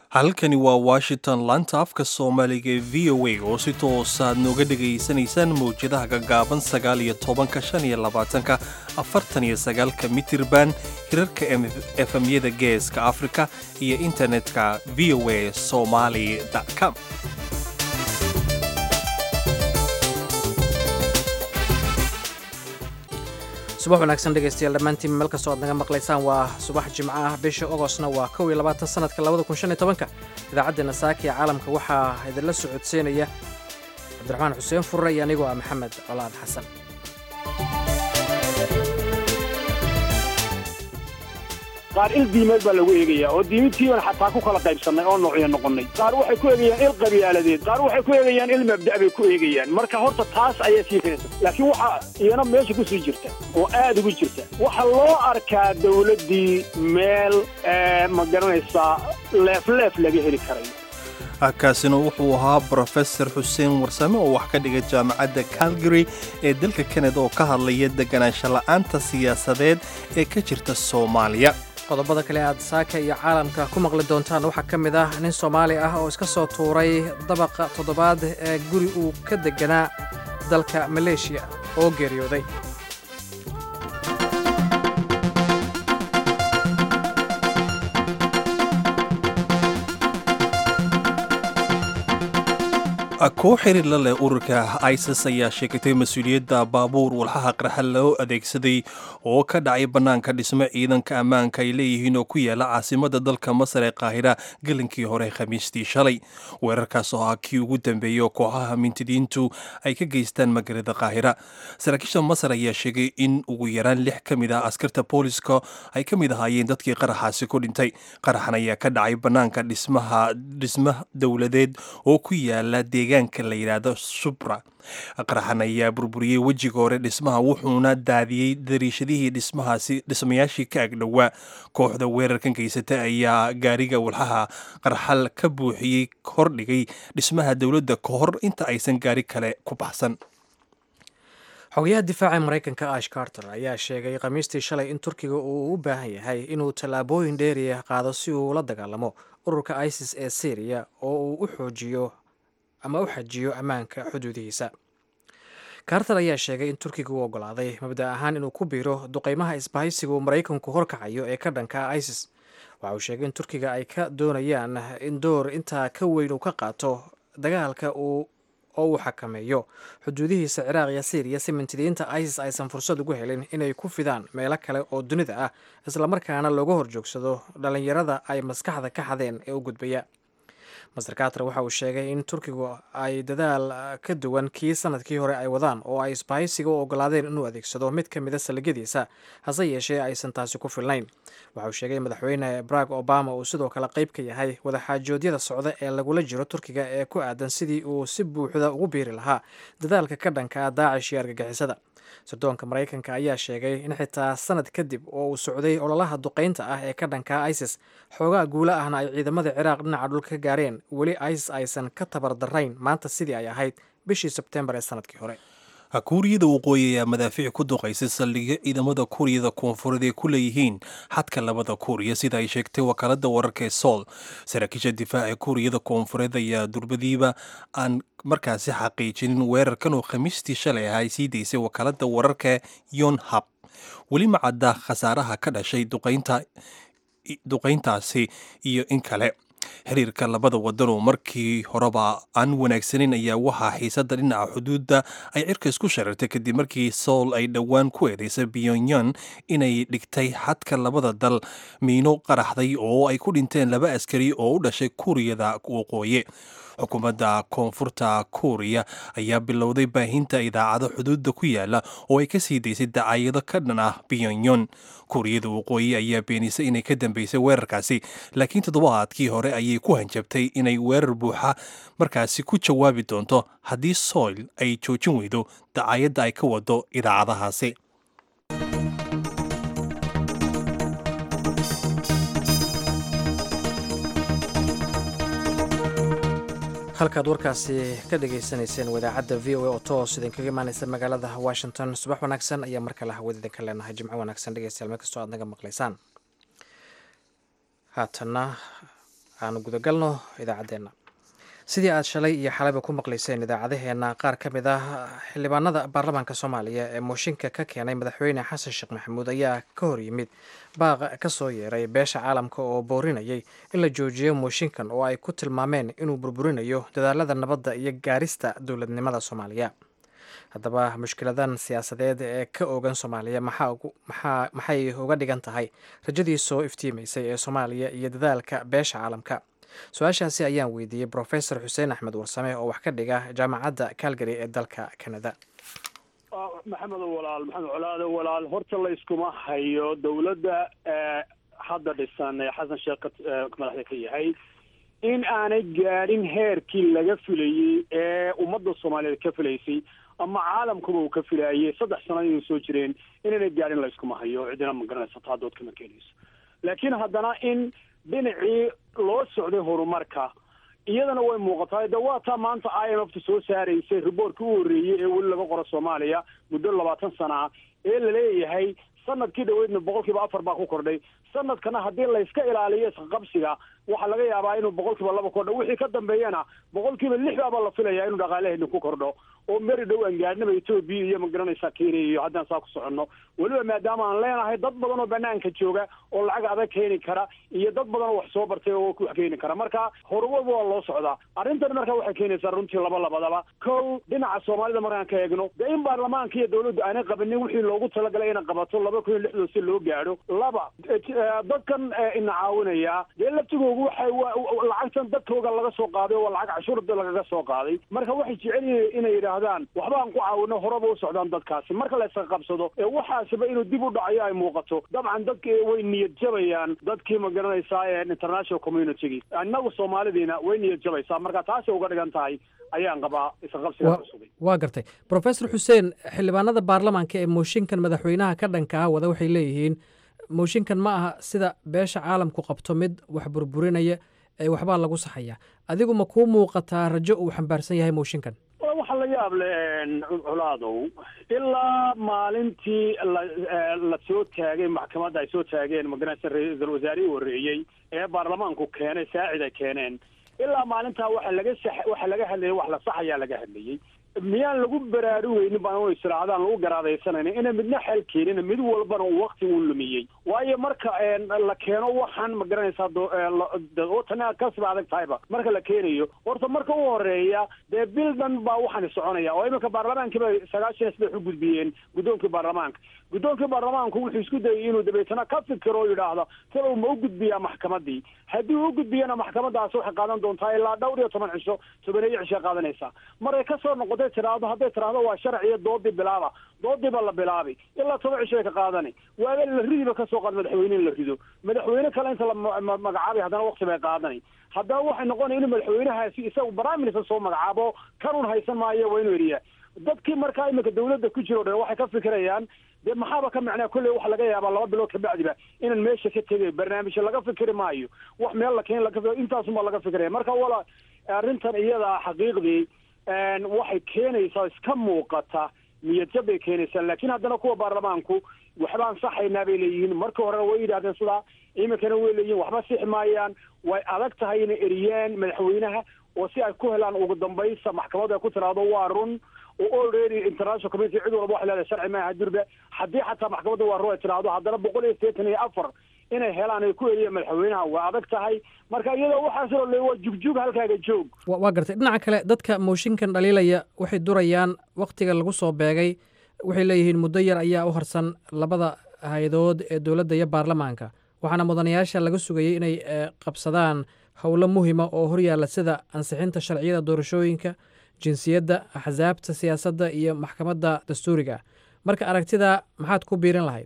halkani waa washington laanta afka soomaaliga ee v o a oo si toosaad nooga dhegaysanaysaan mawjadaha gaggaaban sagaal iyo tobanka shan iyo labaatanka afartan iyo sagaalka mitirban hirarka efemyada geeska afrika iyo internetka v o a somali com subax wanaagsan dhegaystayaal dhammaantiin meel kastoo aad naga maqlaysaan waa subax jimco ah bisha ogostna waa kow iyo labaatan sanadka labada kun shan iyo tobanka idaacaddeena saaka ee caalamka waxaa idinla socodsiinaya cabdiraxmaan xuseen furre iyo anigoo ah maxamed colaad xasan qaar il diimeed baa lagu eegayaa oo diimintiibaan xataa ku kala qaybsannay oo noocyo noqonnay qaar waxay ku eegayaan il qabiyaaladeed qaar waxay ku eegayaan il mabda' bay ku eegayaan marka horta taas ayaa sii keenaysa laakiin waxaa iyana meesha ku sii jirta oo aad ugu jirta waxaa loo arkaa dawladdii meel ma garanaysaa leefleef laga heli karayo kaasina wuxuu ahaa brofesor xuseen warsame oo wax ka dhiga jaamacadda calgary ee dalka kanada oo ka hadlaya deganaansho la'aanta siyaasadeed ee ka jirta soomaaliya qodobada kale aad saaka iyo caalamka ku maqli doontaan waxaa ka mid ah nin soomaali ah oo iska soo tuuray dabaqa toddobaad ee guri uu ka deganaa dalka maleeshiya oo geeriyooday koo xiriir la leh ururka isis ayaa sheegatay mas-uuliyadda baabuur walxaha qarxa loo adeegsaday oo ka dhacay bannaanka dhismo ciidanka ammaanka ay leeyihiin oo ku yaala caasimada dalka masar ee qaahira gelinkii hore khamiistii shalay weerarkaas oo ah kii ugu dambeeyey oo kooxaha mintidiintu ay ka geystaan magaalada qaahira saraakiisha masar ayaa sheegay in ugu yaraan lix ka mid ah askarta booliska ay ka mid ahaayeen dadkii qaraxaasi ku dhintay qaraxan ayaa ka dhacay bannaanka dhismaha dhisma dowladeed oo ku yaala deegaanka la yidhaahdo subra qaraxan ayaa burburiyey wejiga hore dhismaha wuxuuna daadiyey dariishadihii dhismahaasi dhismayaashii ka agdhowaa kooxda weerarkan geysata ayaa gaariga walxaha qarxal ka buuxiyey hordhigay dhismaha dowladda ka hor inta aysan gaari kale ku baxsan xogayaha difaaca maraykanka ash carter ayaa sheegay khamiistii shalay in turkiga uu u baahan yahay inuu tallaabooyin dheeriya qaado si uu la dagaalamo ururka isis ee syriya oo uu u xoojiyo ama u xajiyo ammaanka xuduudihiisa carter ayaa sheegay in turkiga uu ogolaaday mabda ahaan inuu ku biiro duqeymaha isbahaysiga uu maraykanku horkacayo ee ka dhanka isis waxa uu sheegay in turkiga ay ka doonayaan in door intaa ka weyn uu ka qaato dagaalka uu oo uu xakameeyo xuduudihiisa ciraaq iyo syriya si mintidiinta isis aysan fursad ugu helin inay ku fidaan meelo kale oo dunida ah islamarkaana looga horjoogsado dhallinyarada ay maskaxda ka xadeen ee u gudbaya master carter waxa uu sheegay in turkigu ay dadaal ka duwan kii sanadkii hore ay wadaan oo ay isbahaysiga u ogolaadeen inuu adeegsado mid ka mida saligyadiisa hase yeeshee aysan taasi ku filnayn waxa uu sheegay madaxweyne barack obama uu sidoo kale qayb ka yahay wadaxaajoodyada socda ee lagula jiro turkiga ee ku aadan sidii uu si buuxda ugu biiri lahaa dadaalka ka dhanka ah daacish iyo argagixisada sirdoonka maraykanka ayaa sheegay in xitaa sanad kadib oo uu socday ololaha duqeynta ah ee ka dhanka isis xoogaa guula ahna ay ciidamada ciraaq dhinaca dhulka ka gaareen weli isis aysan ka tabardarayn maanta sidii ay ahayd bishii sebtembar ee sanadkii hore kuuriyada waqooyi ayaa madaafiic ku duqaysay saldhigyo ciidamada kuuriyada koonfureed ay ku leeyihiin xadka labada kuuriya sida ay sheegtay wakaalada wararka ee sool saraakiisha difaaca kuuriyada koonfureed ayaa durbadiiba aan markaasi xaqiijinin weerarkan oo khamiistii shalay ah ay sii daysay wakaalada wararka yonhab weli ma cadda khasaaraha ka dhashay duqayntaasi iyo in kale xiriirka labada wadan oo markii horeba aan wanaagsaneyn ayaa waxaa xiisada dhinaca xuduudda ay cirka isku shareertay kadib markii sool ay dhowaan ku eedeysay pyongyang inay dhigtay xadka labada dal miino qaraxday oo ay ku dhinteen laba askari oo u dhashay kuuriyada waqooyi xukuumadda koonfurta kuuriya ayaa bilowday baahinta idaacado xuduudda ku yaala oo ay ka sii daysay dacaayado ka dhan ah pyongyang kuuriyada waqooyi ayaa beenisay inay ka dambeysay weerarkaasi laakiin toddobaadkii hore ayay ku hanjabtay inay weerar buuxa markaasi ku jawaabi doonto haddii soil ay joojin weydo dacaayadda ay ka wado idaacadahaasi halkaad warkaasi ka dhagaysanayseen wadaacadda v o a oo toos idinkaga imaaneysa magaalada washington subax wanaagsan ayaa mar kale hawada idinka leenahay jimco wanaagsan dhegeystayaal meel kastoo aad naga maqlaysaan haatanna aanu gudagalno idaacaddeenna sidii aad shalay iyo xalayba ku maqlayseen idaacadaheenna qaar ka mid ah xildhibaanada baarlamaanka soomaaliya ee mooshinka ka keenay madaxweyne xasan sheekh maxamuud ayaa ka hor yimid baaq ka soo yeeray beesha caalamka oo boorinayay in la joojiyo mooshinkan oo ay ku tilmaameen inuu burburinayo dadaalada nabadda iyo gaarista dowladnimada soomaaliya haddaba mushkiladan siyaasadeed ee ka oogan soomaaliya maxay uga dhigan tahay rajadii soo iftiimaysay ee soomaaliya iyo dadaalka beesha caalamka su-aashaasi ayaan weydiiyey brofesor xuseen axmed warsame oo wax ka dhiga jaamacadda calgary ee dalka canada maxamed walaal maxamed colaado walaal horta la iskuma hayo dowladda hadda dhisan ee xasan sheekh madaxda ka yahay in aanay gaadhin heerkii laga filayey ee ummadda soomaaliyeed ka filaysay ama caalamkuba uu ka filaayay saddex sano inay soo jireen inaanay gaadhin la iskuma hayo cidina ma garanaysa taa dood kama keenayso laakiin haddana in dhinacii loo socday horumarka iyadana way muuqataa de waa taa maanta i m f ta soo saaraysay riboortkii u horreeyey ee weli laga qoro soomaaliya muddo labaatan sana ah ee laleeyahay sanadkii dhaweydna boqol kiiba afar baa ku kordhay sanadkana haddii layska ilaaliyo isqabsiga waxaa laga yaabaa inuu boqol kiiba laba kordho wixii ka dambeeyana boqol kiiba lix baabaa la filaya inuu dhaqaalaheena ku kordho oo meri dhow aan gaadhnaba etoobiya iyo magaranaysaa kenya iyo haddaan saa ku soconno weliba maadaama aan leenahay dad badan oo banaanka jooga oo lacag adag keeni kara iyo dad badan oo wax soo bartay oo wax keeni kara marka horumaba waa loo socdaa arrintan marka waxay keenaysaa runtii laba labadaba kow dhinaca soomaalida markaan ka eegno dee in baarlamaanka iyo dawladdu aanay qabanin wixii loogu talagalay inay qabato laba kun iyo lixdan si loo gaadho laba dadkan ina caawinaya dee laftigoogu waxay lacagtan dadkooga laga soo qaaday oo lacag cashuurda lagaga soo qaaday marka waxay jecel yihiin inay yidhaahdaan waxba aan ku caawino horaba u socdaan dadkaasi marka la iska qabsado ee waxaasiba inuu dib u dhacayo ay muuqato dabcan dadki way niyad jabayaan dadkii ma garanaysaa ee international communitygii innagu soomaalidiina way niyad jabaysaa marka taasay uga dhigan tahay ayaan qabaa isqabsiga cusubay waa gartay brofesor xuseen xildhibaanada baarlamaanka ee mooshinkan madaxweynaha ka dhanka ah wada waxay leeyihiin mooshinkan ma aha sida beesha caalamku qabto mid wax burburinaya ee waxbaa lagu saxaya adigu ma kuu muuqataa rajo uu xambaarsan yahay mooshinkan waxaa la yaab le colaadow ilaa maalintii la la soo taagay maxkamadda ay soo taageen magaranaysa ra-iisul wasaarihii horreeyey ee baarlamaanku keenay saacid ay keeneen ilaa maalintaa waxa laga sax waxa laga hadlayay wax la saxayaa laga hadlayey miyaan lagu baraarugeynin baan u israacdaan lagu garaadaysanayna ina midna xel keenin mid walbana uu wakti uu lumiyey waayo marka la keeno waxaan ma garanaysaa tana kasba adag tahayba marka la keenayo horta marka u horeeya dee bildan baa waxaani soconaya oo iminka baarlamaankiiba sagaashan iyo saddex u gudbiyeen guddoonkii baarlamaanka guddoonkii baarlamaanku wuxuu isku dayay inuu dabeetana ka fikiro oo yidhaahdo talow ma u gudbiyaa maxkamadii haddii uu gudbiyana maxkamadaasi waxay qaadan doontaa ilaa dhowr iyo toban cisho tobaneeyo cishay qaadanaysaa maray kasoo noqotay tiraahdo hadday tiraahdo waa sharciyo doodii bilaaba doodii baa la bilaabay ilaa toban cishay ka qaadani waaga la ridiba kasoo qaad madaxweyne in la rido madaxweyne kale inta la magacaabay haddana wakti bay qaadani haddana waxay noqonaya inuu madaxweynahaasi isagu prime minister soo magacaabo kanun haysan maayo waa inuu eriyaa dadkii markaa iminka dawladda ku jiro dhan waxay ka fikirayaan dee maxaaba ka macnaa kolley waxa laga yaabaa laba bilood kabacdiba inaan meesha ka tegay barnaamijyo laga fikiri maayo wax meel la keen laga intaasumaa laga fikiraya marka wala arrintan iyada xaqiiqdii waxay keenaysaa iska muuqata niyadjab bay keenaysaa laakiin haddana kuwa baarlamaanku waxbaan saxaynaa bay leeyihiin marka horena way yidhahdeen sidaa iminkana way leeyihin waxba sixi maayaan way adag tahay inay eriyaan madaxweynaha oo si ay ku helaan ugu dambaysa maxkamadu ay ku tiraahdo waa run oo already international community cid walba waxay leedahay sharci maaha durba haddii xataa maxkamadda waa run ay tiraahdo haddana boqol iyo siddeetan iyo afar inay helaan ay ku eriyaan madaxweynaha waa adag tahay marka iyadoo waxaasoo le waa jugjug halkaaga joog waa gartay dhinaca kale dadka mooshinkan dhaliilaya waxay durayaan wakhtiga lagu soo beegay waxay leeyihiin muddo yar ayaa u harsan labada hay-adood ee dowladda iyo baarlamaanka waxaana mudanayaasha laga sugayay inay qabsadaan howlo muhima oo horyaalla sida ansixinta sharciyada doorashooyinka jinsiyadda axsaabta siyaasadda iyo maxkamadda dastuuriga marka aragtida maxaad ku biirin lahayd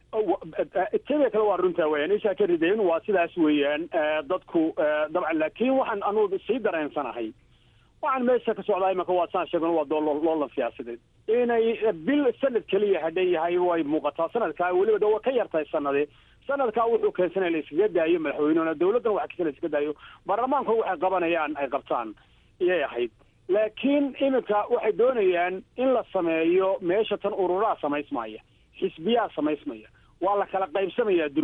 tida kale waa runtaa weyaan ishaa ka ridayn waa sidaas weeyaan dadku dabcan laakiin waxaan anugu sii dareensanahay waxaan meesha ka socdaa imanka waa saan sheegno waa loolan siyaasadeed inay bil sanad keliya hadhan yahay way muuqataa sanadkaa weliba de waa ka yartahay sanade sanadkaa wuxuu keensanaya la iskaga daayo madaxweynehuna dawladdana waxa keensan la iskaga daayo baarlamaanku waxay qabanayaan ay qabtaan iyay ahayd laakiin iminka waxay doonayaan in la sameeyo meesha tan ururaa samaysmaya xisbiyaa samaysmaya waa la kala qaybsamayaa durba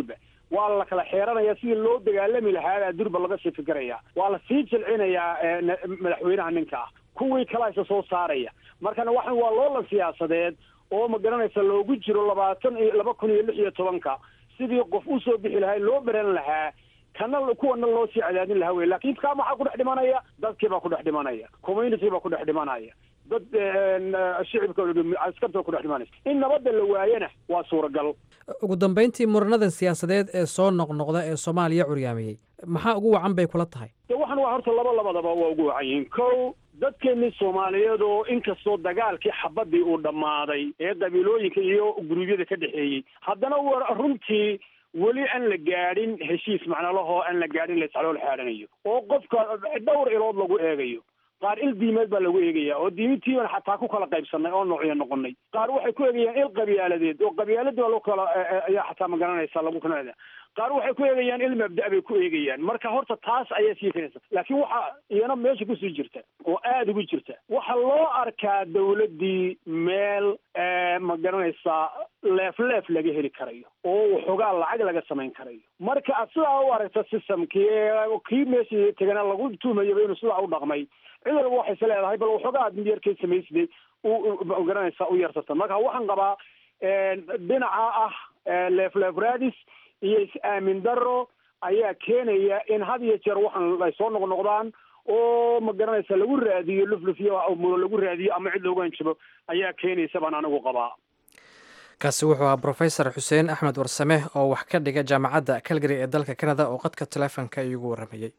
waa la kala xeeranaya sidii loo dagaalami lahaa durba laga sii fikiraya waa la sii jilcinayaa madaxweynaha ninka ah kuwii kala isa soo saaraya markana waxan waa loolan siyaasadeed oo ma garanaysa loogu jiro labaatan iyo laba kun iyo lix iyo tobanka sidii qof usoo bixi lahaa loo beran lahaa kana kuwana loo sii cadaadin lahaa wey lakin kaa maxaa ku dhex dhimanaya dadkii baa ku dhex dhimanaya community baa ku dhex dhimanaya dad shicibka askarta ku dhex dhimanaysa in nabadda la waayana waa suuragal ugu dambeyntii muranadan siyaasadeed ee soo noqnoqda ee soomaaliya curyaamiyey maxaa ugu wacan bay kula tahay de waxan waa horta laba labadaba waa ugu wacan yihiin ko dadkeenii soomaaliyeed oo inkastoo dagaalkii xabadii uu dhammaaday ee qabiilooyinka iyo guruubyada ka dhexeeyey haddana wa runtii weli aan la gaadhin heshiis macnalahoo aan la gaadhin la iscalool xaadhanayo oo qofka dhowr ilood lagu eegayo qaar il diimeed baa lagu eegaya oo diimintiiban xataa ku kala qaybsanay oo noocyo noqonay qaar waxay ku eegayaan il qabyaaladeed oo qabyaaladii baa lagu kala ayaa xataa magaranaysa lagu kala qaar waxay ku eegayaan il mabda' bay ku eegayaan marka horta taas ayaa sii kenaysa laakiin waxa iyana meesha kusii jirta oo aada ugu jirta waxaa loo arkaa dawladdii meel ma garanaysaa leef leef laga heli karayo oo waxoogaa lacag laga samayn karayo marka ad sidaa u aragta systemkii kii meeshii tegana lagu tuumayaba inuu sidaa u dhaqmay cid walba waxayse leedahay bal waxoogaa ad yarkay samaysday u garanaysaa u yarsata marka waxaan qabaa dhinaca ah leef leef raadis iyo is-aamin daro ayaa keenaya in had iyo jeer waxaan ay soo noqnoqdaan oo ma garanaysa lagu raadiyo luflufyo mulo lagu raadiyo ama cid loogu hanjabo ayaa keenaysa baan anigu qabaa kaasi wuxuu ahaa brofesor xuseen axmed warsame oo wax ka dhiga jaamacadda calgary ee dalka canada oo qadka taleefonka iigu warramayey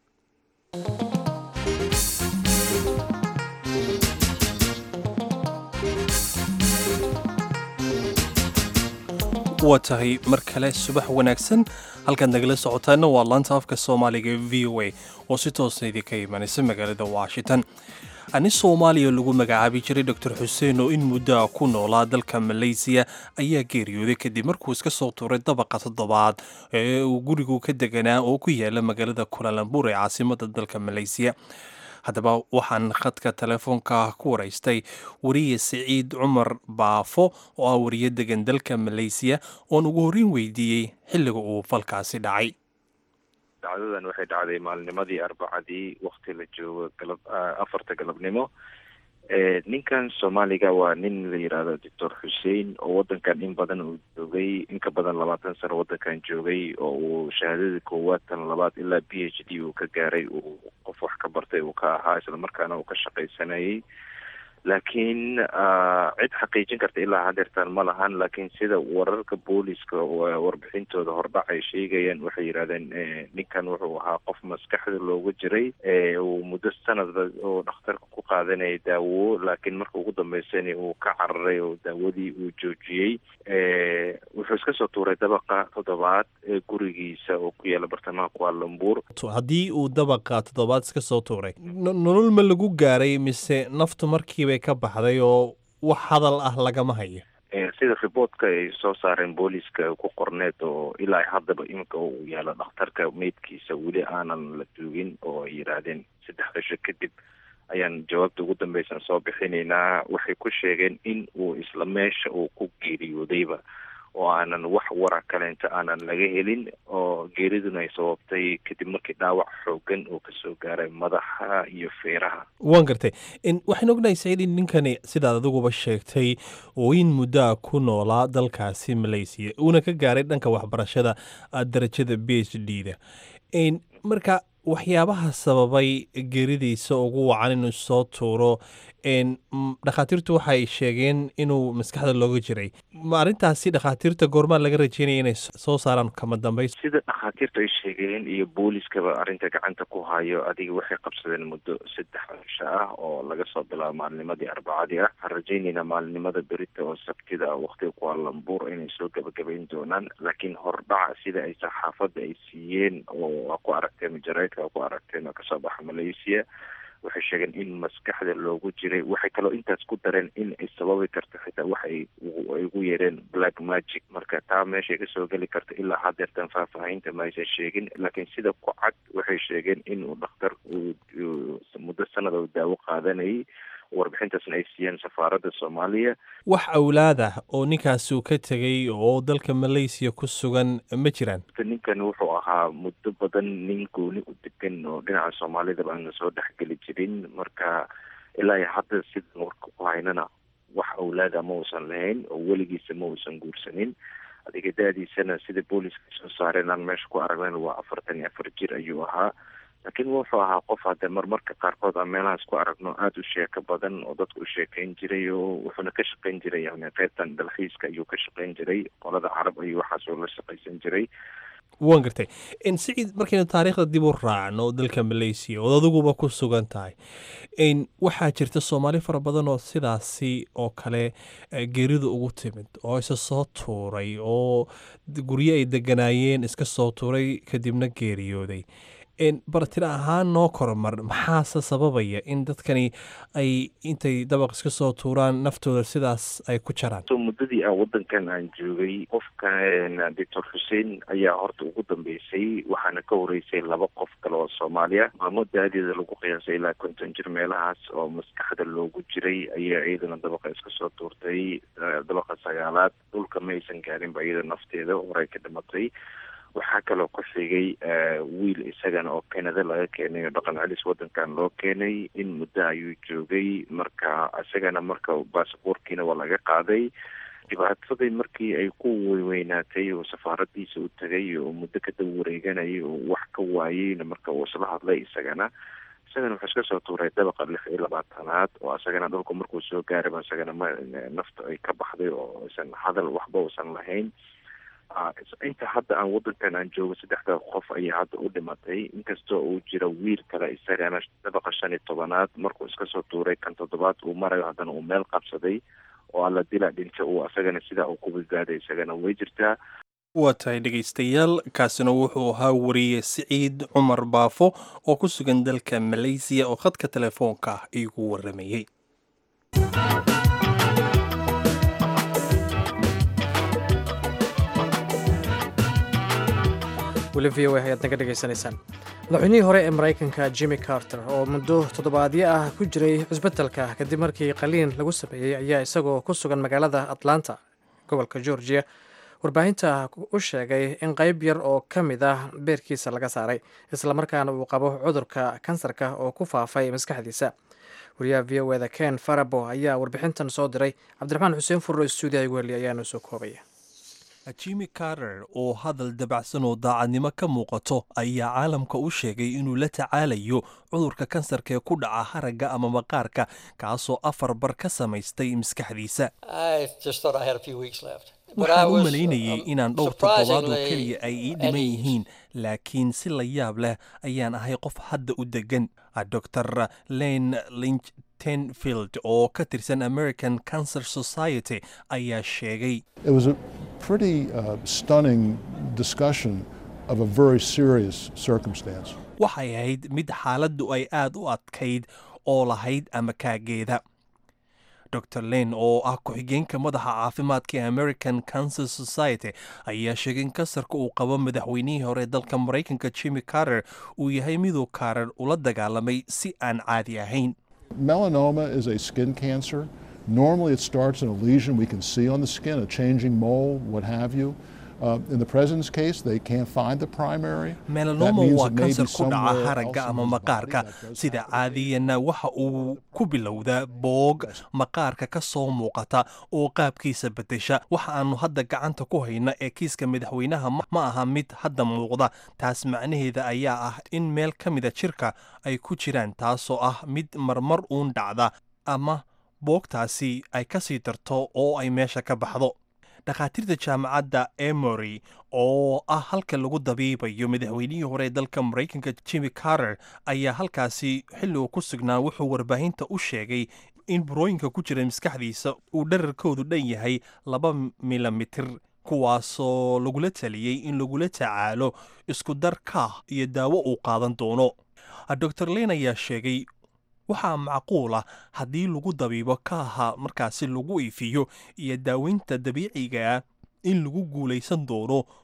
waa tahay mar kale subax wanaagsan halkaad nagala socotaana waa laanta afka soomaaliga v o a oo si toosa idinka imanaysa magaalada washington ani soomaaliya lagu magacaabi jiray doctor xuseen oo in muddoa ku noolaa dalka maleysiya ayaa geeriyooday kadib markuu iska soo tuuray dabaqa toddobaad ee uu gurigu ka deganaa oo ku yaala magaalada kulalambur ee caasimada dalka maleysiya haddaba waxaan khadka telefoonka ku waraystay wariye siciid cumar baafo oo ah wariye degan dalka maleysiya oon ugu horreyn weydiiyey xilliga uu falkaasi dhacay dacdadan waxay dhacday maalnimadii arbacadii wakti la joogo galab afarta galabnimo ninkan soomaaliga waa nin la yidhaahdo doctor xuseen oo wadankan in badan uu joogay in ka badan labaatan sano wadankan joogay oo uu shahaadada koowaad tan labaad ilaa b h d uu ka gaaray uu qof wax ka bartay uu ka ahaa islamarkaana uu ka shaqaysanayay laakiin cid xaqiijin karta ilaa hadeertaan ma lahan laakiin sida wararka booliska warbixintooda hordhac ay sheegayaan waxay yidhahdeen ninkan wuxuu ahaa qof maskaxda looga jiray uu muddo sanadba oo dhakhtarka ku qaadanayay daawo laakiin marka ugu dambeysana uu ka cararay oo daawadii uu joojiyey wuxuu iska soo tuuray dabaqa toddobaad ee gurigiisa oo ku yaala bartamaha kualambuur haddii uu dabaqa toddobaad iska soo tuuray nolol ma lagu gaaray mise naftu markiibay ka baxday oo wax hadal ah lagama hayo sida riboortka ay soo saareen booliiska ku qorneed oo ilaa haddaba iminka uu yaalo dhakhtarka meydkiisa weli aanan la duugin oo ay yidhaahdeen saddex cisho kadib ayaan jawaabta ugu dambeysan soo bixinaynaa waxay ku sheegeen in uu isla meesha uu ku geeriyoodayba oo aanan wax wara kaleenta aanan laga helin oo geeriduna ay sababtay kadib markii dhaawac xoogan uu kasoo gaaray madaxa iyo feeraha waan gartay waxaan ognahay saciid in ninkani sidaad adiguba sheegtay oo in muddoa ku noolaa dalkaasi malaysiya uuna ka gaaray dhanka waxbarashada darajada b h d da marka waxyaabaha sababay geeridiisa ugu wacan inuu soo tuuro dhakhaatiirtu waxay sheegeen inuu maskaxda looga jiray ma arrintaasi dhakhaatiirta goormaa laga rajeynaya inay soo saaraan kama dambays sida dhakhaatiirtu ay sheegeen iyo booliiskaba arrinta gacanta ku hayo adiga waxay qabsadeen muddo saddex cisho ah oo laga soo bilaabo maalnimadii arbacadii ah waxaan rajaynaynaa maalinimada berita oo sabtida ah waqtiga kualambuur inay soo gabagabayn doonaan laakiin hordhaca sida ay saxaafadda ay siiyeen oo waa ku aragteen majareedka ku aragteen oo kasoo baxa malaysia waxay sheegeen in maskaxda loogu jiray waxay kaloo intaas ku dareen in ay sababi karto xitaa wax ay ugu yeereen black magic marka taa meeshay kasoo geli karta ilaa hadeertan faahfaahinta ma aysan sheegin laakiin sida ku cad waxay sheegeen inuu dhakhtar muddo sanada u daawo qaadanayay warbixintaasna ay siiyeen safaaradda soomaaliya wax awlaadah oo ninkaasi uu ka tegey oo dalka malaysiya ku sugan ma jiraan ninkan wuxuu ahaa muddo badan nin gooni u degan oo dhinaca soomaalidaba aana soo dhexgeli jirin marka ilaa iyo hadda sidan warka ku haynana wax awlaada ma uusan lahayn oo weligiisa ma uusan guursanin adiga da-diisana sida booliska soo saareen aan meesha ku aragnan waa afartan iyo afar jir ayuu ahaa laakiin wuxuu ahaa qof hadde marmarka qaarkood aan meelahaas ku aragno aada u sheeko badan oo dadka u sheekeyn jiray oo wuxuuna ka shaqeyn jiray yani qaybtan dalxiiska ayuu ka shaqeyn jiray qolada carab ayuu waxaas oo la shaqaysan jiray waan gartay siciid markaynu taariikhda dib u raacno dalka malaysiya ood adiguba ku sugan tahay waxaa jirta soomaali fara badan oo sidaasi oo kale geerida ugu timid oo isa soo tuuray oo guryo ay deganaayeen iska soo tuuray kadibna geeriyooday bartira ahaan noo kormar maxaase sababaya in dadkani ay intay dabaq iska soo tuuraan naftooda sidaas ay ku jaraan so muddadii aan waddankan aan joogay qofka doctor xuseen ayaa horta ugu dambeysay waxaana ka horeysay laba qof kale oo soomaaliya maamo daadeeda lagu qiyaasay ilaa konton jir meelahaas oo maskaxda loogu jiray ayaa iyadana dabaqa iska soo tuurtay dabaqa sagaalaad dhulka ma aysan gaarinba iyada nafteeda horey ka dhimatay waxaa kaloo ku xigay wiil isagana oo canada laga keenay oo dhaqan celis waddankan loo keenay in muddo ayuu joogay marka isagana marka baasaboorkiina waa laga qaaday dhibaatadii markii ay ku weynaatay oo safaaradiisa u tagay oo muddo kadaba wareeganayay oo wax ka waayeyna marka uu isla hadlay isagana isagana wuxuu iska soo tuuray dabaqa lix iyo labaatanaad oo isagana dhulka markuu soo gaarayba isagana ma nafta ay ka baxday oo isan hadal waxba uusan lahayn inta hadda aan waddankan aan joogo saddexda qof ayaa hadda u dhimatay inkastoo uu jira wiil kale isagana dabaqa shan iyo tobanaad markuu iska soo tuuray kan toddobaad uu marayo haddana uu meel qabsaday oo alla dila dhinta uu isagana sidaa uu ku badbaaday isagana way jirtaa waa tahay dhegaystayaal kaasina wuxuu ahaa wariye siciid cumar baafo oo ku sugan dalka malaysiya oo khadka telefoonka ah iigu waramayey weli v o a ayaad naga dhegaysanaysaan madaxweynihii hore ee maraykanka jimmy carter oo muddo toddobaadyo ah ku jiray cusbitalka kadib markii qaliin lagu sameeyey ayaa isagoo ku sugan magaalada atlanta gobolka georgia warbaahinta u sheegay in qayb yar oo ka mid ah beerkiisa laga saaray islamarkaana uu qabo cudurka kansarka oo ku faafay maskaxdiisa wariyaha v o eda ken farabo ayaa warbixintan soo diray cabdiraxmaan xuseen furro stuudiyaha weli ayaanu soo koobaya jimmy carter oo hadal dabacsan oo daacadnimo ka muuqato ayaa caalamka u sheegay inuu la tacaalayo cudurka kansarka ee ku dhaca haragga ama maqaarka kaasoo afar bar ka samaystay maskaxdiisa waxaan u malaynayay inaan dhowr toddobaad oo keliya ay ii dhiman yihiin laakiin si la yaab leh ayaan ahay qof hadda u degan dor len linch tenfield oo ka tirsan american cancer society ayaa sheegay waxay ahayd mid xaaladdu ay aad u adkayd oo lahayd ama kaageeda dor len oo ah ku-xigeenka madaxa caafimaadka ee american cancer society ayaa sheegay in kansarka uu qabo madaxweynihii hore dalka maraykanka jimmy carter uu yahay miduu kaarar ula dagaalamay si aan caadi ahayn melanoma is a skin cancer normally it starts in a lesion we can see on the skin a changing mole what have you Uh, in the president's case, they can't find the primary. melanoma waa kansar ku dhaca haragga ama maqaarka sida caadiyana waxa uu ku bilowdaa boog maqaarka ka soo muuqata oo qaabkiisa bedesha waxa aanu hadda gacanta ku hayna ee kiiska madaxweynaha ma aha mid hadda muuqda taas macnaheeda ayaa ah in meel ka mida jirka ay ku jiraan taasoo ah mid marmar uun dhacda ama boogtaasi ay ka sii darto oo ay meesha ka baxdo dhakhaatiirta jaamacadda emory oo ah halka lagu dabiibayo madaxweynihii hore ee dalka maraykanka jimmy carter ayaa halkaasi xilligu ku sugnaa wuxuu warbaahinta u sheegay in burooyinka ku jira maskaxdiisa uu dherarkoodu dhan yahay laba milimitir kuwaasoo lagula taliyey in lagula tacaalo isku dar kaah iyo daawo uu qaadan doono dor len ayaa sheegay waxaa macquul ah haddii lagu dabiibo kaaha markaasi lagu iifiyo iyo daaweynta dabiicigaa in lagu guulaysan doono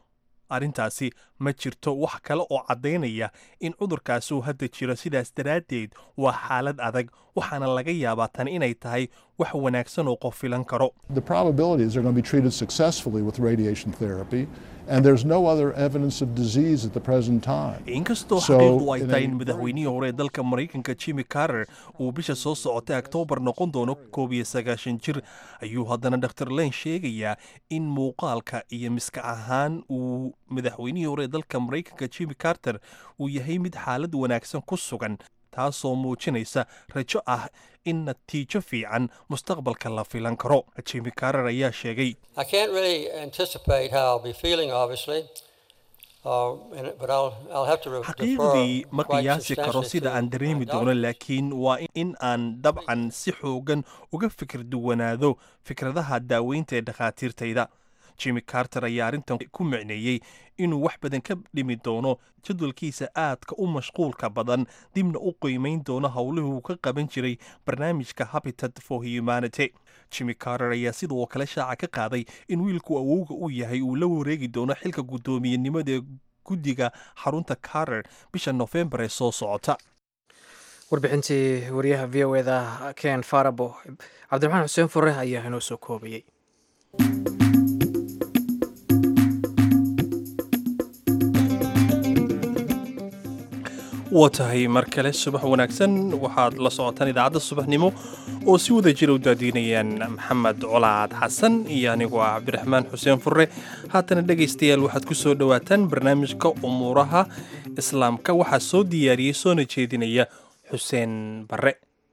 arrintaasi ma jirto wax kale oo caddaynaya in cudurkaasi uu hadda jiro sidaas daraaddeed waa xaalad adag waxaana laga yaabaa tan inay tahay wax wanaagsan oo qof filan karo The probability is they're going to be treated successfully with radiation therapy, and there's no other evidence of disease at the present time. inkastoo So, xaqiiqdu ay in tahay a in madaxweynihii hore ee dalka maraykanka jimmy carter uu bisha soo socotay oktoobar noqon doono koob iyo sagaashan jir ayuu haddana dr len sheegayaa in muuqaalka iyo miska ahaan uu madaxweynihii hore ee dalka maraykanka jimmy carter uu yahay mid xaalad wanaagsan ku sugan taasoo muujinaysa rajo ah in natiijo fiican mustaqbalka la filan karo jimmy carter ayaa sheegay I can't really anticipate how I'll be feeling, obviously, uh, and- but I'll, I'll have to re- xaqiiqdii defer ma quite qiyaasi karo substantially sida to aan my dareemi doctor. doono laakiin waa in aan dabcan si xoogan uga fikir duwanaado fikradaha daaweynta ee dhakhaatiirtayda jimmy carter ayaa arrintan ku micneeyey inuu wax badan ka dhimi doono jadwalkiisa aadka u mashquulka badan dibna u qiimayn doono howlihii uu ka qaban jiray barnaamijka habitat for humanity jimmy carter ayaa sidoo kale shaaca ka qaaday in wiilku awowga u yahay uu la wareegi doono xilka guddoomiyenimada ee guddiga xarunta carter bisha nofembar ee soo socota warbixintii wariyaha v o eda ken farabo cabdiraxmaan xuseen fure ayaa inoo soo koobayey waa tahay mar kale subax wanaagsan waxaad la socotaan idaacadda subaxnimo oo si wada jira u daadiinayaan maxamed colaad xasan iyo anigoo ah cabdiraxmaan xuseen furre haatana dhegaystayaal waxaad ku soo dhowaataan barnaamijka umuuraha islaamka waxaa soo diyaariyey soona jeedinaya xuseen barre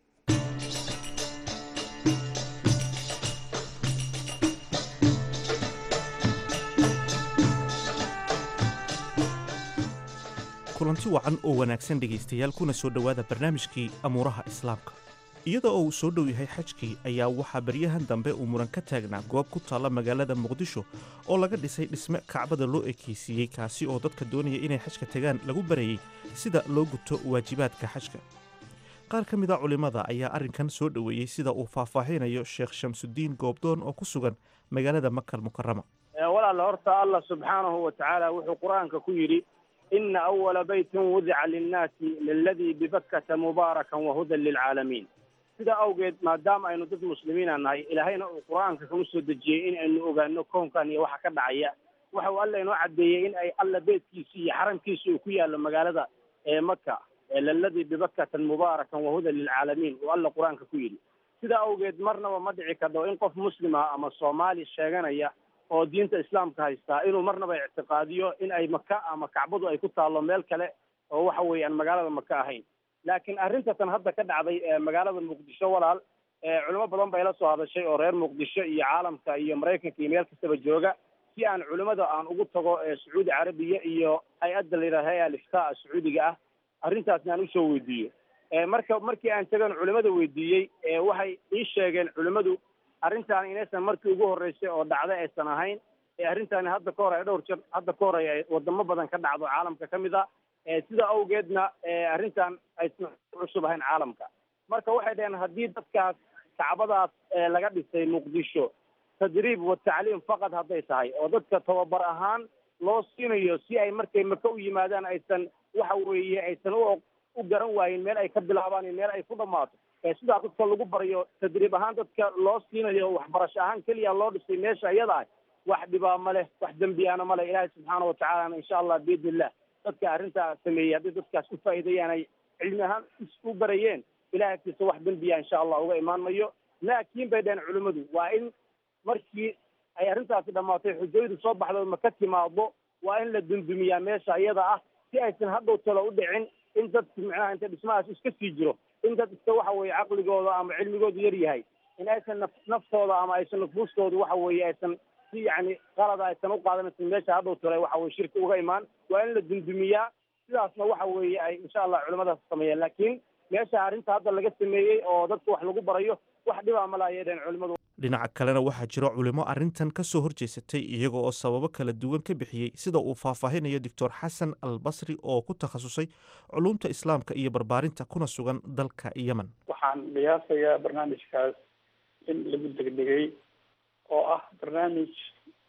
kulanti wacan oo wanaagsan dhegaystayaal kuna soo dhowaada barnaamijkii amuuraha islaamka iyada oo uu soo dhow yahay xajkii ayaa waxaa baryahan dambe uu muran ka taagnaa goob ku taalla magaalada muqdisho oo laga dhisay dhisme kacbada loo ekaysiiyey kaasi oo dadka doonaya inay xajka tagaan lagu barayey sida loo guto waajibaadka xajka qaar ka mid a culimmada ayaa arrinkan soo dhoweeyey sida uu faahfaahinayo sheekh shamsudiin goobdoon oo ku sugan magaalada makal mukarama walaal horta allah subxaanahu wa tacaala wuxuu qur-aanka ku yidhi ina awala baytin wudica linnaasi liladii bibakkata mubaarakan wahudan lilcaalamiin sidaa awgeed maadaama aynu dad muslimiina nahay ilaahayna uu qur-aanka kagu soo dejiyey in aynu ogaano koonkan iyo waxa ka dhacaya waxa uu alla inoo caddeeyey in ay alla beedkiisi iyo xaramkiisi uu ku yaallo magaalada ee maka liladii bibakkatan mubaarakan wahudan lilcaalamiin uu alla qur-aanka ku yidhi sidaa awgeed marnaba ma dhici kardo in qof muslima ama soomaali sheeganaya oo diinta islaamka haystaa inuu marnaba ictiqaadiyo in ay maka ama kacbadu ay ku taallo meel kale oo waxa weeye aan magaalada maka ahayn laakiin arrintatan hadda ka dhacday ee magaalada muqdisho walaal culimo badan bay la soo hadashay oo reer muqdisho iyo caalamka iyo maraykanka iyo meel kastaba jooga si aan culimada aan ugu tago sacuudi carabiya iyo hay-adda la yidhaha hay-a aliftaa sacuudiga ah arrintaasna aan usoo weydiiyo marka markii aan tagan culimada weydiiyey waxay ii sheegeen culimadu arrintaan inaysan markii ugu horreysay oo dhacday aysan ahayn ee arrintaani hadda ka hor ay dhowr jir hadda ka hor ay wadamo badan ka dhacdo caalamka ka mid a sida awgeedna arrintan aysan cusub ahayn caalamka marka waxay dhaheen haddii dadkaas kacbadaas laga dhisay muqdisho tadriib wa tacliim faqad hadday tahay oo dadka tababar ahaan loo siinayo si ay markay maka u yimaadaan aysan waxa weeye aysan u u garan waayin meel ay ka bilaabaan iyo meel ay ku dhammaato sidaa dadka lagu barayo tadriib ahaan dadka loo siinayo waxbarasho ahaan keliya loo dhisay meesha iyada ah wax dhibaa ma leh wax dembiyaana ma leh ilaahay subxaana watacaalana insha allah biidni illah dadka arrintaa sameeyey haddii dadkaas u faa'iideeyaan ay cilmi ahaan u barayeen ilahay agtiisa wax dembiya insha allah uga imaan mayo laakiin bay dhaheen culimmadu waa in markii ay arrintaasi dhammaatay xujayadu soo baxdo ma ka timaado waa in la dundumiyaa meesha iyada ah si aysan hadhow talo u dhicin in dadku micnaha inta dhismahaas iska sii jiro in dad iska waxa weeye caqligooda ama cilmigoodu yar yahay in aysan naf naftooda ama aysan nufuustooda waxa weeye aysan si yacni qalada aysan u qaadanaysan meesha hadhow tale waxa weye shirki uga imaan waa in la dundumiyaa sidaasna waxa weeye ay insha allah culimadaas sameeyeen laakiin meesha arrinta hadda laga sameeyey oo dadka wax lagu barayo wax dhibaa ma laha dheen culimadu dhinaca kalena waxaa jiro culimo arrintan ka soo horjeesatay iyaga oo sababo kala duwan ka bixiyey sida uu faahfaahinayo doctor xasan al basri oo ku takhasusay culumta islaamka iyo barbaarinta kuna sugan dalka yemen waxaan qiyaasayaa barnaamijkaas in lagu degdegay oo ah barnaamij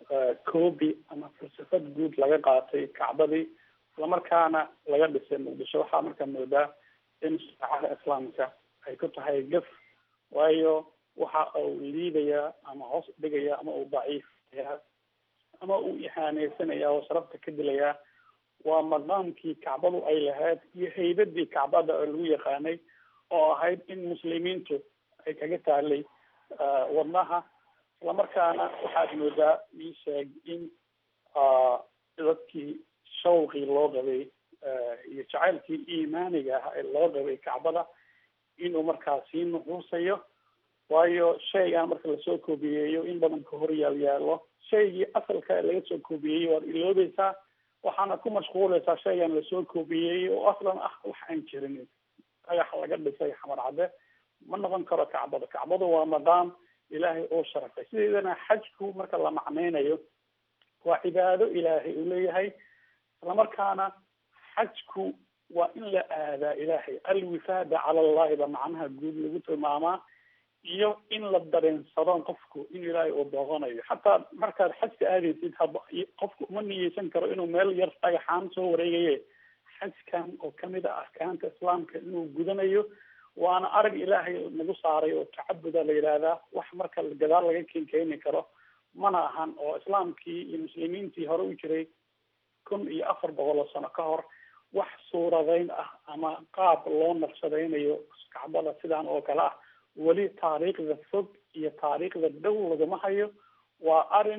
coobi ama falsafad guud laga qaatay kacbadii islamarkaana laga dhisay muqdisho waxaa markaa moodaa in shareecada islaamka ay ku tahay gaf waayo waxa uu liidayaa ama hoos dhigayaa ama uu daciifayaa ama uu ihaaneysanaya oo sharafta ka dilayaa waa maqaamkii kacbadu ay lahayd iyo haybadii kacbada oo lagu yaqaanay oo ahayd in muslimiintu ay kaga taalay wadnaha islamarkaana waxaad moodaa ii sheeg in dadkii shawqii loo qabay iyo jacaylkii iimaaniga ah ee loo qabay kacbada inuu markaa sii nuxuusayo waayo shaygan marka lasoo koobiyeeyo in badan ka hor yaal yaalo shaygii asalka laga soo koobiyeeyey waad iloobeysaa waxaana ku mashquuleysaa shaygan lasoo koobiyeeyey oo aslan ah wax aan jirin dhagax laga dhisay xamar cadde ma noqon karo kacbada kacbadu waa maqaam ilaahay oo sharafay sideedana xajku marka la macnaynayo waa cibaado ilaahay uu leeyahay islamarkaana xajku waa in la aadaa ilaahay alwifaada cala allahi ba macnaha guud lagu tilmaamaa iyo in la dareensado qofku in ilaahay uu booqanayo xataa markaad xajka aadaysid haba qofku uma niyeysan karo inuu meel yar dhagaxaan soo wareegaye xajkan oo kamid ah arkaanta islaamka inuu gudanayo waana arag ilaahay nagu saaray oo tacabuda la yidhaahdaa wax marka gadaal laga ken keeni karo mana ahan oo islaamkii iyo muslimiintii hore u jiray kun iyo afar boqol oo sano ka hor wax suuradeyn ah ama qaab loo naqshadaynayo kacbada sidaan oo kale ah weli taariikhda fog iyo taariikhda dhow laguma hayo waa arin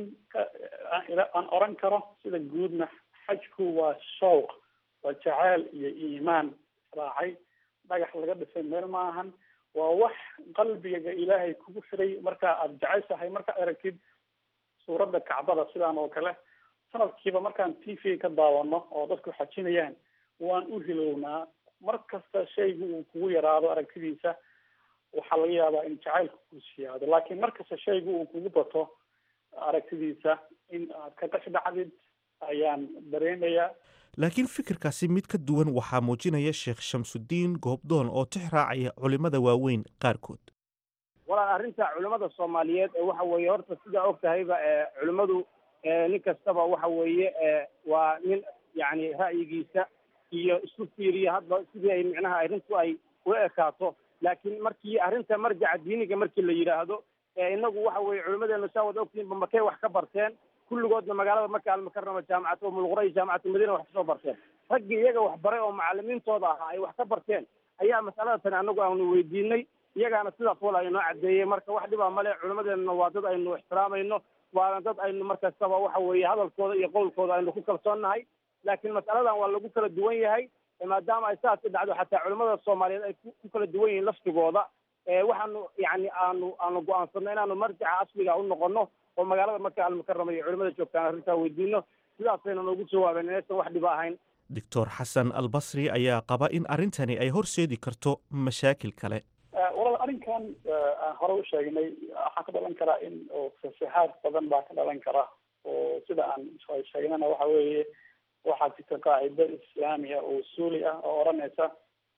aan oran karo sida guudna xajku waa shawq waa jaceyl iyo iimaan raacay dhagax laga dhisay meel maahan waa wax qalbiga ilaahay kugu xiray marka aada jeceshahay markaad aragtid suuradda kacbada sidaan oo kale sanadkiiba markaan t v ka daawano oo dadku xajinayaan waan u hilownaa mar kasta shaygu uu kugu yaraado aragtidiisa waxaa laga yaabaa in jacaylku ku siyaado laakiin markasta shaygu uu kugu bato aragtidiisa in aad ka qash dhacdid ayaan dareemayaa laakiin fikirkaasi mid ka duwan waxaa muujinaya sheekh shamsudiin goobdoon oo tix raacaya culimmada waaweyn qaarkood walaal arrinta culimmada soomaaliyeed waxa weeye horta sidaa og tahayba culimmadu nin kastaba waxa weeye waa nin yacni ra'yigiisa iyo isku fiiriya hadba sidii ay micnaha arrintu ay u ekaato laakiin markii arrinta marjaca diiniga markii la yidhaahdo inagu waxa weeye culimmadeenu saa wada ogtihiin bamakay wax ka barteen kulligoodna magaalada marka almukarama jaamacad umulqura iyo jaamacatu madiina wax kasoo barteen raggii iyaga wax baray oo macalimiintooda ahaa ay wax ka barteen ayaa mas'alada tani anagu aanu weydiinay iyagaana sidaas wala inoo caddeeyey marka wax dhibaa male culimmadeenna waa dad aynu ixtiraamayno waana dad aynu markastaba waxa weeye hadalkooda iyo qowlkooda aynu ku kalsoonnahay laakiin mas'aladan waa lagu kala duwan yahay maadaama ay saasi dhacdo xataa culimmada soomaaliyeed ay ku kala duwan yihiin laftigooda waxaanu yani aanu aanu go-aansanno inaanu marjaca asliga u noqono oo magaalada marka almukarama iyo culimada joogtaan arrintaa weydiino sidaasayna noogu jawaabeen inaysan wax dhiba ahayn doctor xasan albasri ayaa qaba in arrintani ay horseedi karto mashaakil kale walaal arrinkan aan hore u sheegnay waxaa ka dhalan karaa in oo fasahaad badan baa ka dhalan kara oo sida aan sheegnana waxa weeye waxaa jirta qaacido islaamiya oo usuuli ah oo odhanaysa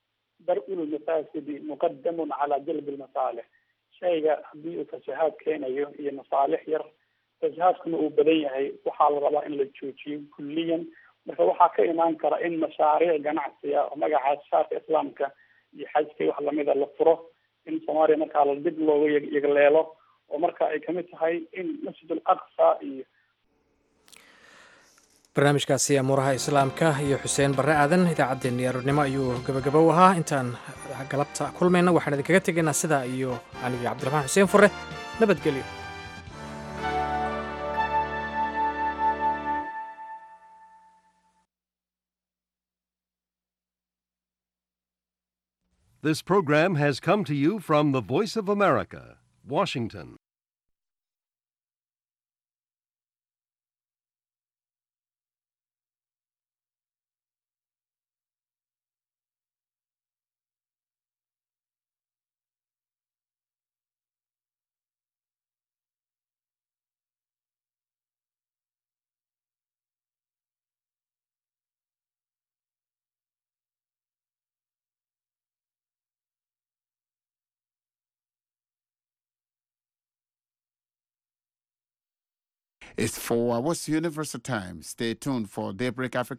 dar-ul mafaasidi muqadamun calaa jalbi lmasaalix shayga haddii uu fasahaad keenayo iyo masaalix yar fasahaadkuna uu badan yahay waxaa la rabaa in la joojiyo kulliyan marka waxaa ka imaan kara in mashaariic ganacsiga oo magaca shaarka islaamka iyo xajka wax lamida la furo in soomaaliya markaa la dib looga yegleelo oo marka ay kamid tahay in masjid al aqsa iyo barnaamijkaasi amuuraha islaamka iyo xuseen barre aadan idaacaddeenni aroornimo ayuu gabagabo u ahaa intaan galabta kulmayna waxaan idinkaga tegaynaa sidaa iyo anigi cabdiraxmaan xuseen fure nabadgelyo This program has come to you from the Voice of America, Washington. It's four hours Universal Time. Stay tuned for Daybreak Africa.